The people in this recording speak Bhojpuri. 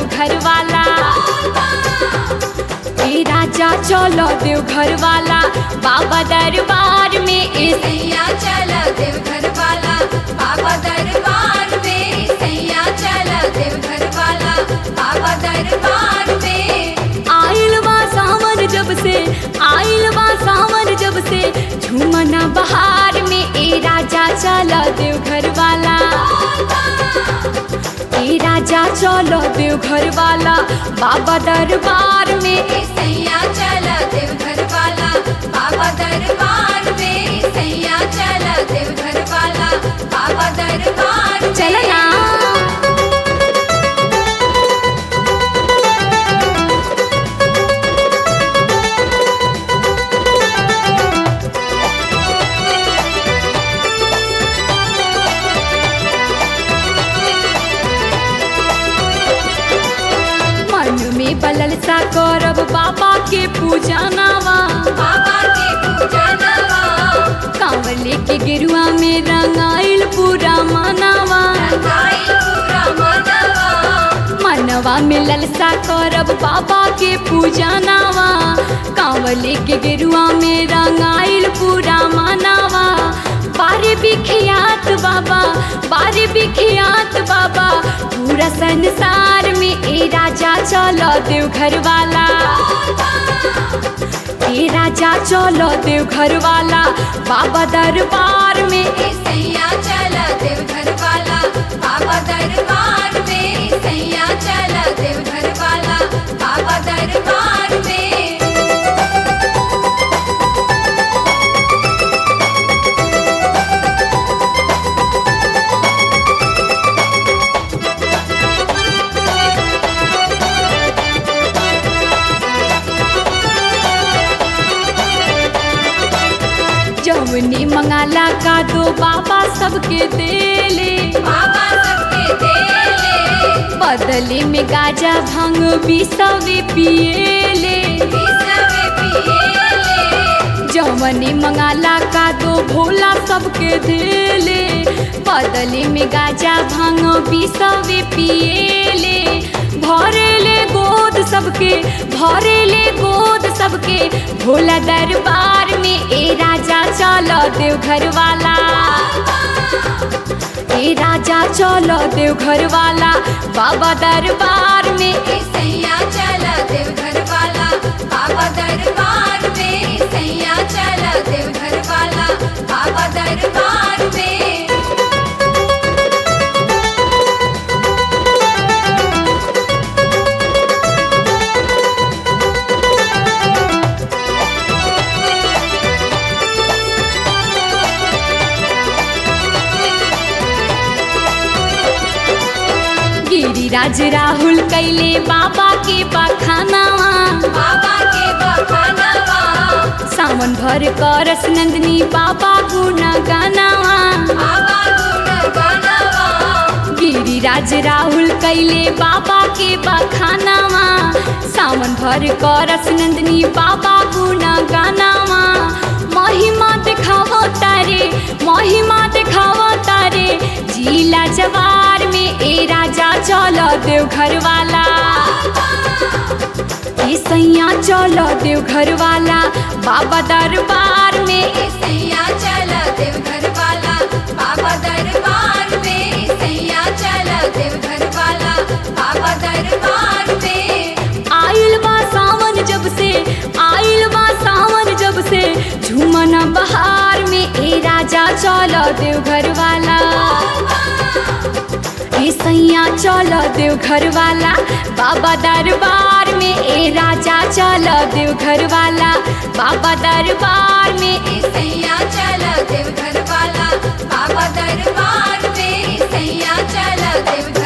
देवघर वाला ए राजा चलो देवघर वाला बाबा दरबार में ए सैया चला देवघर वाला बाबा दरबार में सैया चला देवघर वाला बाबा दरबार में आइल बा सावन जब से आइल बा सावन जब से झूमना बहार में ए राजा चलो देवघर वाला ए राजा चलो देवघर वाला बाबा दरबार में ए सैया चला देवघर वाला बाबा दरबार में सैया चला देवघर वाला बाबा दरबार में। चलना मन में बलल सा करब बाबा के पूजा नावा बाबा के पूजा नवा कांवले के गिरुआ में रंगाइल पूरा मनावा रंगाई पूरा मनवा मनवा में ललसा करब बाबा के पूजा नावा कांवले के गिरुआ में रंगाइल पूरा मनावा बारे बिखियात बाबा बारे बिखियात बाबा पूरा संसार में ए राजा चलो देवघर वाला ए राजा चलो देवघर वाला बाबा दरबार में ए सैया चला देवघर वाला बाबा दरबार में सैया चला देवघर वाला बाबा दरबार में जवनी मंगाला का दो बाबा सबके देले बाबा सबके देले बदले में गाजा भांग बिसवे पिएले विसवे पिएले जवनी मंगाला का दो भोला सबके देले बदले में गाजा भांग बिसवे पिएले भरेले गोद सबके भरेले गोद सबके भोला दरबार में ए राजा चलो देवघर वाला ए राजा चलो देवघर वाला बाबा दरबार में ए सैया चला देवघर वाला बाबा दरबार में सैया चला देवघर वाला बाबा दरबार में गिरिराज राहुल कैले बाबा के बखानावा बाबा के बखानवा सावन भर करस नंदनी बाबा गुण गानावा बाबा गुण गनवा गिरिराज राहुल कैले बाबा के बखानावा सावन भर करस नंदनी बाबा गुण गानावा महिमा देखावो तारे महिमा देखावो तारे जिला जवार में ए राजा चलो देवघर वाला ए सैया चलो देवघर वाला बाबा दरबार में ए सैया चला देवघर वाला बाबा दरबार में सैया चला देवघर वाला बाबा दरबार में आइल बा सावन जब से आइल बा सावन जब से झूमना बहार में ए राजा चलो देवघर वाला ए सैया चलो देवघर वाला बाबा दरबार में ए राजा चलो देवघर वाला बाबा दरबार में सैया चला देवघर वाला बाबा दरबार में सैया चला देवघर